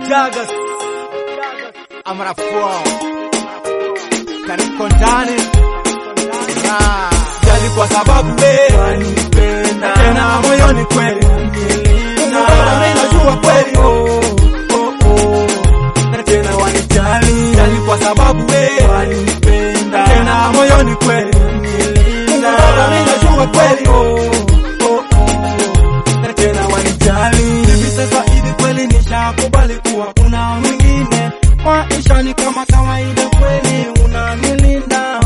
Gagas Amrafua Kaniko ndani Ah, Jali kwa sababu we wanipenda Tena moyoni kweli Nilinda. Na najua kweli Oh, oh, oh. Na tena wanijali Jali kwa sababu we wanipenda Tena moyoni kweli Nilinda. Na najua kweli Oh, oh, oh. Na tena wanijali Hivi sasa hivi kweli nishakubali kuwa kuna mwingine maisha ni kama kawaida kweli unanilinda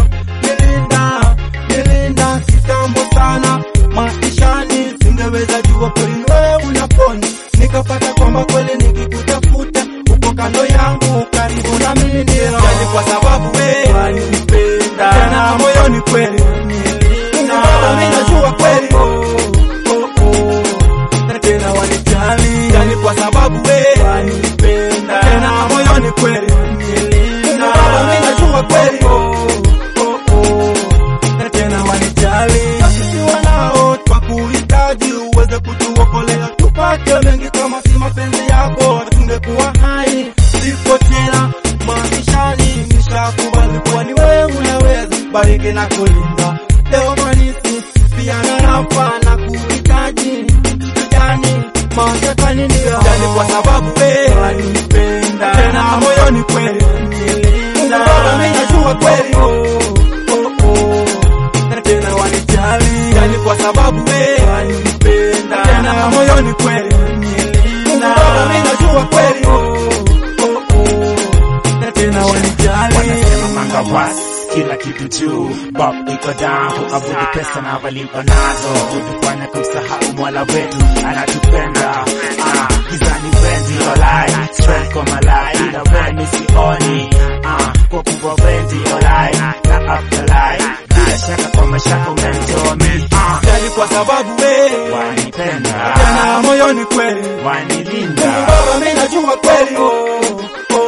nilinda nilinda kitambo sana maishani singeweza jua kweli wewe unaponi nikapata kwamba kweli nikikutafuta uko kando yangu karibu na mimi ndio Jali kwa sababu we wanipenda Tena moyoni kweli nilinda Na najua kweli oh, oh, oh. Na tena wanijali Jali kwa sababu we wanipenda Tena moyoni kweli nilinda Na najua kweli oh, oh, oh. Na tena wanijali Tukiwa nao twakuhitaji uweze kutuokolea, tupate mengi kama si mapenzi yako, tungekuwa hai sipo tena maishani. Nishakubali kuwa ni wewe unaweza bariki na kulinda leo manisi pia na rafa na kuhitaji kijani matakani ndio Jali kwa sababu we wanipenda Tena moyoni kweli nilinda Na najua kweli oh, oh, oh. Na tena wanijali Jali kwa sababu we wanipenda Tena moyoni kweli nilinda Na najua kweli oh, oh, oh. Na tena wanijali wanasema mangawas kila kitu juu bob iko down kuabudu pesa na walipo nazo kutufanya kumsahau mola wetu anatupenda ah, gizani wendi olai strength kwa malai ila weni sioni ah, kwa kuwa wendi olai na afterlife bila shaka kwa mashaka umemtoa mi ah, Jali kwa sababu we wanipenda Tena moyoni kweli wanilinda Baba mimi najua kweli oh, oh,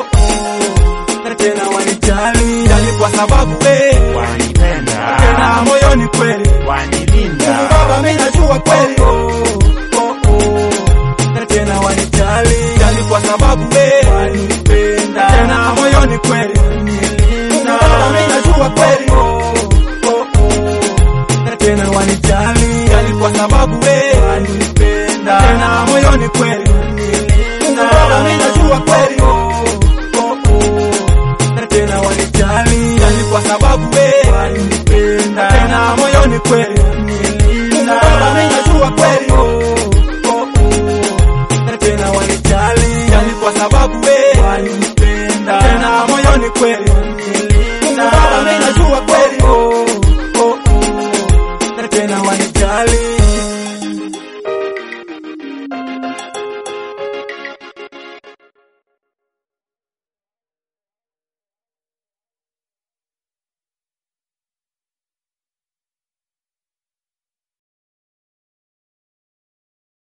oh. Na tena wanijali Jali kwa sababu we wanipenda Tena moyoni kweli wanilinda Baba mimi najua kweli oh, oh, oh. Na tena wanijali Jali kwa sababu we wanipenda Tena moyoni kweli nilinda Baba mimi najua kweli oh, oh, oh. Na tena wanijali Jali kwa sababu we wanipenda Tena moyoni kweli